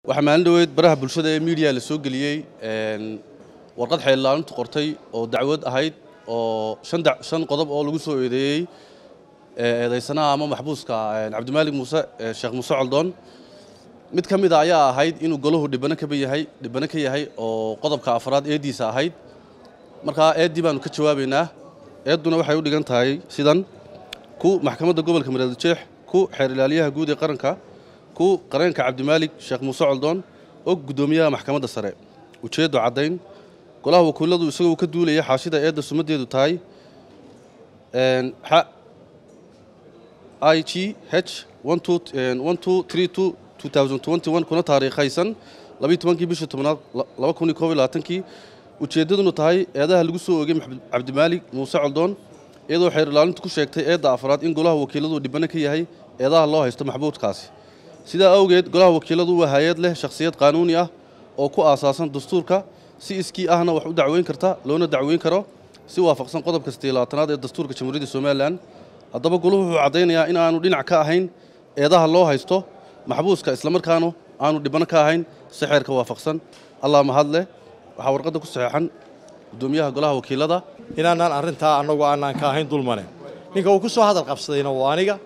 waxaa maalin dhoweed baraha bulshada ee miidiya la soo geliyey warqad xeellaalintu qortay oo dacwad ahayd oo shan qodob oo lagu soo eedeeyey eedaysanaha ama maxbuuska cabdimaalig muuse sheekh muuse coldoon mid ka mid a ayaa ahayd inuu golahu dhibano kaba yahay dhibano ka yahay oo qodobka afraad eeddiisa ahayd markaa eeddii baanu ka jawaabaynaa eedduna waxay u dhigan tahay sidan ku maxkamadda gobolka mareeljeex ku xeer ilaaliyaha guud ee qaranka ku qareenka cabdimaalig sheekh muuse coldoon og guddoomiyaha maxkamadda sare ujeeddo caddayn golaha wakiiladu isagoo ka duulaya xaashida eedda sumaddeedu tahay i g h kuna taariikhaysan kii bishii tobnaad kii ujeeddaduna tahay eedaha lagu soo oogay cabdimaalig muuse coldoon iyadoo xeer ilaalintu ku sheegtay eedda afraad in golaha wakiiladu dhibano ka yahay eedaha loo haysto maxbuudkaasi sidaa awgeed golaha wakiiladu waa hay-ad leh shakhsiyad qaanuuni ah oo ku aasaasan dastuurka si iskii ahna wax u dacweyn karta loona dacweyn karo si waafaqsan qodobka sideelaatanaad ee dastuurka jamhuuriyadda somalilan haddaba goluhu wuxuu caddaynayaa in aanu dhinac ka ahayn eedaha loo haysto maxbuuska islamarkaanu aanu dhibano ka ahayn si xeerka waafaqsan allah mahadleh waxaa warqadda ku saxeexan guddoomiyaha golaha wakiilada inaanaan arrintaa annagu aanaan ka ahayn dulmane ninka uu ku soo hadal qabsadayna waa aniga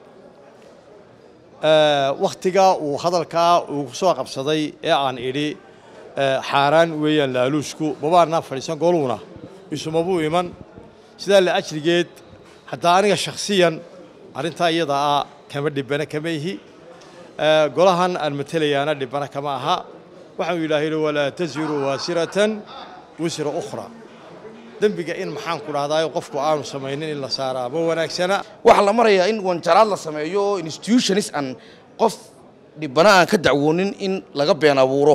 wakhtigaa uu hadalkaa uu ku soo qabsaday ee aan idhi xaaraan weeyaan laaluushku mabaanaan fadhiisan goluuna isumabuu iman sidaa la ajrigeed haddaa aniga shakhsiyan arrintaa iyada ah kama dhibana kama ihi golahan aan matelayaana dhibana kama aha waxaanu yidhaahay walaa taziru waasiratan wisra ukhra dembiga in maxaan ku dhahdaa qofku aanu samaynin in la saaraa ma wanaagsana waxaa la marayaa in wanjaraad la sameeyo oo institutionis aan qof dhibana aan ka dacwoonin in laga been abuuro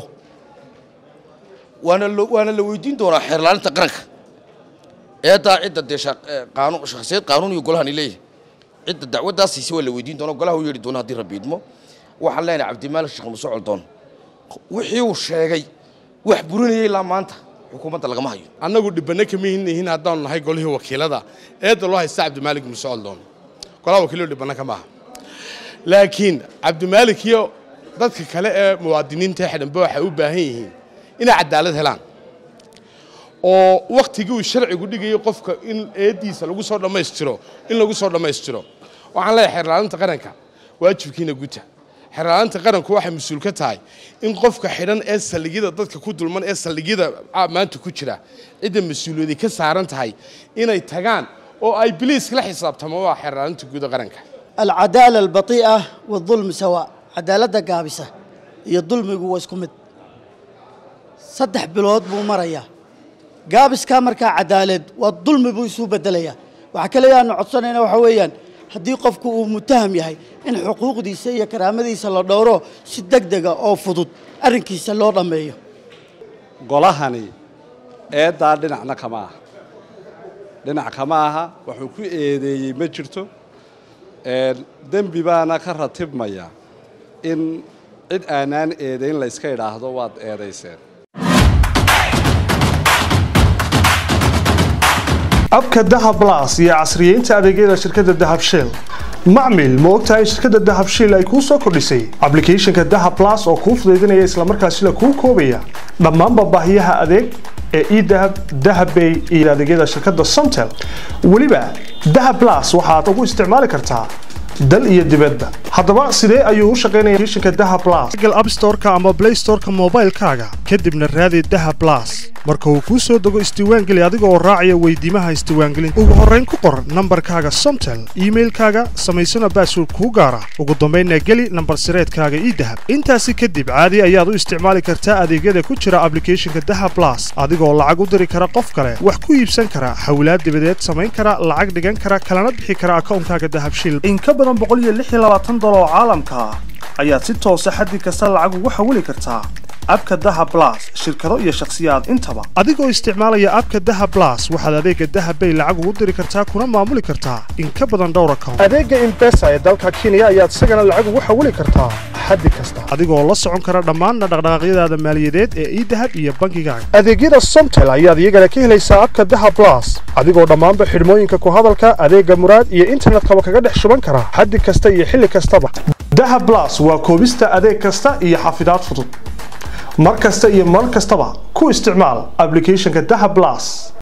waana waana la weydiin doonaa xeerlaalinta qaranka eeddaa cidda dee shakhsiyad qaanuuniga golahani leeyahay cidda dacwaddaas siise waa la weydiin doona golaha u yeedhi doona haddii rabbi idmo waxaan leenahay cabdimaalik sheekh muuse coldoon wixii uu sheegay wax burinayay ilaa maanta xukuumadda lagama hayo annagu dhibbanno kama hinnihin haddaanu nahay golihii wakiilada eedda loo haysta cabdimaalig muuse coldoon golaha wakiiladu dhibbanno kama aha laakiin cabdimaalik iyo dadka kale ee muwaadiniinta xidhanba waxay u baahan yihiin inay cadaalad helaan oo wakhtigii uu sharcigu dhigayay qofka in eeddiisa lagu soo dhammaystiro in lagu soo dhammaystiro waxaan leeyahay xeerlaalinta qaranka waajibkiina guta xeerlaalinta qaranku waxay mas-uul ka tahay in qofka xidhan ee saldhigyada dadka ku dulman ee saldhigyada maanta ku jira cidda mas-uuliyadi ka saaran tahay inay tagaan oo ay biliiska la xisaabtamo waa xeerlaalinta guuda qaranka alcadaala albatii'a waadulmi sawaa cadaaladda gaabisa iyo dulmigu waa isku mid saddex bilood buu marayaa gaabiskaa markaa cadaaleed waa dulmi buu isu beddelayaa waxaa kaliya aanu codsanayna waxaa weeyaan haddii qofku uu mutaham yahay in xuquuqdiisa iyo karaamadiisa la dhowro si deg dega oo fudud arrinkiisa loo dhammeeyo golahani eeddaa dhinacna kama aha dhinac kama aha wuxuu ku eedeeyey ma jirto dembi baana ka ratibmaya in cid aanaan eedayn layska idhaahdo waad eedayseen abka dahab blas iyo casriyeynta adeegyada shirkadda dahab shiil macmil ma ogtahay shirkadda dahab shiil ay kuu soo kordhisay ablicathonka dahab blas oo kuu fudaydinaya islamarkaasila kuu koobaya dhammaanba baahiyaha adeeg ee edahab dahabbay iyo adeegyada shirkadda somtel weliba dahab blas waxaad ugu isticmaali kartaa dal iyo dibadba haddaba sidee ayuu u shaqaynaya applicationka dahab blas google app store-ka ama play store-ka moobaylkaaga kadibna raadi dahab blas marka uu kuu soo dego isdiiwaangeli adiga oo raacaya weydiimaha isdiiwaangelinta ugu horrayn ku qor nambarkaaga somtel iimailkaaga samaysana baasword kuu gaara ugu dambaynna geli nambar sireedkaaga ii dahab intaasi kadib caadi ayaad u isticmaali kartaa adeegyada ku jira ablicathonka dahab blas adigoo lacag u diri kara qof kale wax ku iibsan kara xawlaad dibadeed samayn kara lacag dhigan kara kalana bixi kara akawnkaaga dahabshiil dolar oo caalamka ah ayaad si toosa xaddi kasta lacag ugu xawili kartaa abka daha blas shirkado iyo shakhsiyaad intaba adigoo isticmaalaya abka daha blas waxaad adeega dahabbay lacag ugu diri kartaa kuna maamuli kartaa in ka badan dhowr account adeega imbesa ee dalka kenya ayaad isagana lacag ugu xawili kartaa xaddi kasta adigoo la socon kara dhammaanna dhaqdhaqaaqyadaada maaliyadeed ee idahab iyo bangigaaga adeegyada somtel ayaad iyagana ka helaysaa abka daha blas adigoo dhammaanba xidhmooyinka ku hadalka adeega muraad iyo internetkaba kaga dhex shuban kara xaddi kasta iyo xilli kastaba daha blas waa koobista adeeg kasta iyo xafidaad fudud mar kasta iyo mar kastaba ku isticmaal applicationka dahab plus